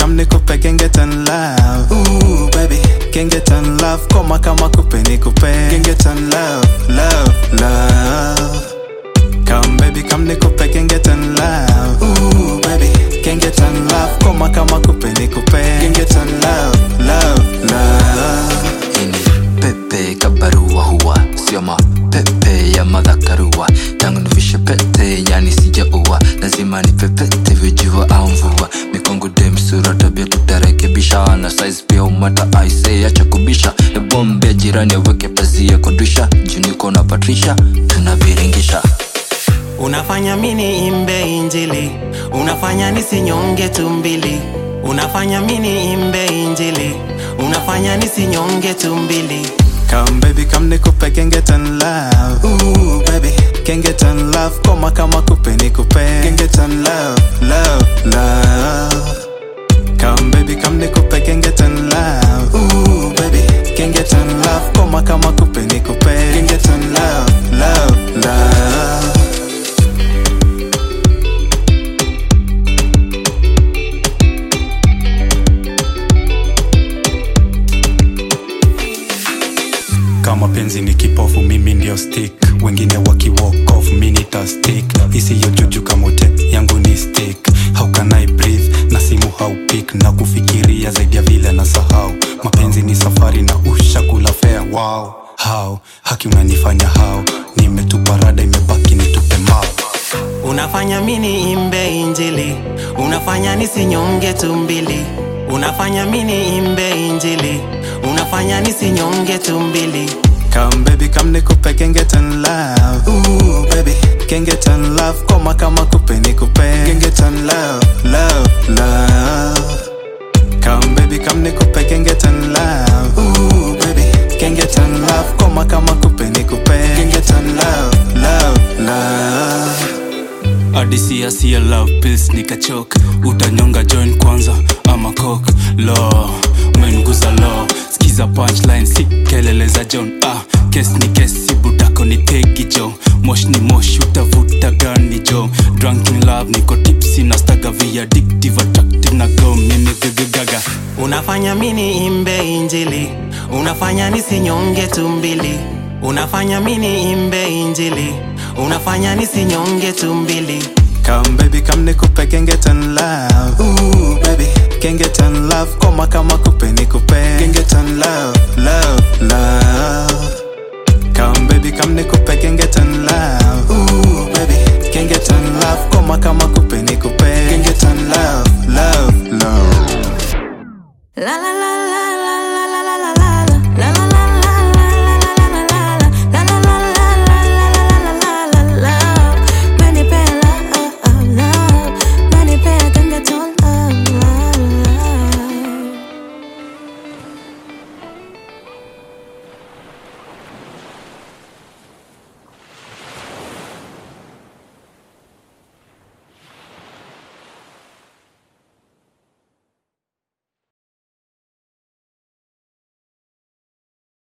come nikupe gengetan love Ooh baby gengetan love koma kama kupe nikupe gengetan love love love Come baby come nikupe gengetan love Ooh baby gengetan love koma kama kupe nikupe gengetan love love love ini pepe kabarua huwa sio mapepe ya madhakarua tangu nivishe pete yani sijaua lazima ni pepete vijua au mvua mikongo dem sura tabia tutarekebisha na size pia umata aise acha kubisha ya bombe jirani aweke pazia kwa drisha juniko na patrisha tunaviringisha Unafanya mini imbe injili, unafanya nisinyonge tumbili. Unafanya mini imbe injili, unafanya nisinyonge tumbili. Come baby come nikupe gengetan love Ooh baby gengetan love koma kama kupe nikupe gengetan love love love Come baby come nikupe gengetan love Ooh baby gengetan love koma kama kupe nikupe gengetan love love love kama penzi ni kipofu mimi ndio stick wengine waki walk off mi nita stick isiyo juju kamote yangu ni stick how can I breathe na simu haupik na kufikiria zaidi ya vile na sahau mapenzi ni safari na ushakula fea wow how haki unanifanya how nimetupa rada imebaki nitupe mao Unafanya mini imbe injili, unafanya nisinyonge tumbili. Unafanya mini imbe injili, unafanya nisinyonge tumbili. Come baby come nikupe gengetan love Ooh baby gengetan love koma kama kupe nikupe gengetan love love love Come baby come nikupe gengetan love Ooh baby gengetan love koma kama kupe nikupe gengetan love love love adisia sia love pills nikachok utanyonga join kwanza ama kok lo umenguza lo skiza punchline si kelele za john ah, kes ni kesi budako ni tegi jo mosh ni mosh utavuta gani jo drunkin love niko tipsi na staga via addictive attractive na go mimi gagagaga Unafanya mini imbe injili, unafanya nisinyonge tumbili. Unafanya mini imbe injili, unafanya nisinyonge tumbili. Come baby come nikupe gengetan love Ooh baby gengetan love koma kama kupe nikupe gengetan love love love Come baby come nikupe gengetan love Ooh baby gengetan love koma kama kupe nikupe gengetan love